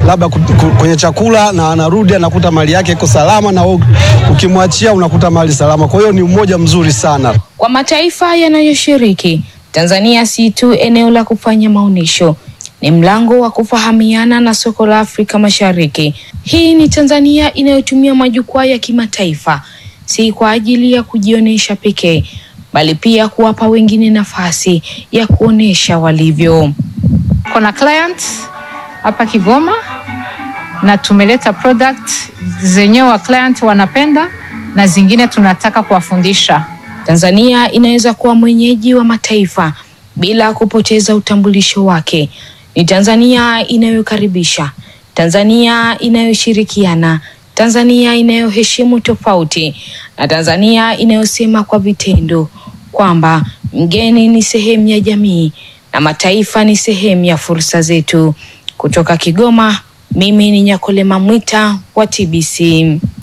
labda ku- ku- kwenye chakula na anarudi anakuta mali yake iko salama, na wewe ukimwachia unakuta mali salama. Kwa hiyo ni umoja mzuri sana. Kwa mataifa yanayoshiriki, Tanzania si tu eneo la kufanya maonyesho, ni mlango wa kufahamiana na soko la Afrika Mashariki. Hii ni Tanzania inayotumia majukwaa ya kimataifa si kwa ajili ya kujionyesha pekee, bali pia kuwapa wengine nafasi ya kuonesha walivyo. Kuna client hapa Kigoma na tumeleta product zenyewe wa client wanapenda na zingine tunataka kuwafundisha. Tanzania inaweza kuwa mwenyeji wa mataifa bila kupoteza utambulisho wake. Ni Tanzania inayokaribisha, Tanzania inayoshirikiana, Tanzania inayoheshimu tofauti na Tanzania inayosema kwa vitendo kwamba mgeni ni sehemu ya jamii na mataifa ni sehemu ya fursa zetu. Kutoka Kigoma, mimi ni Nyakolema Mwita wa TBC.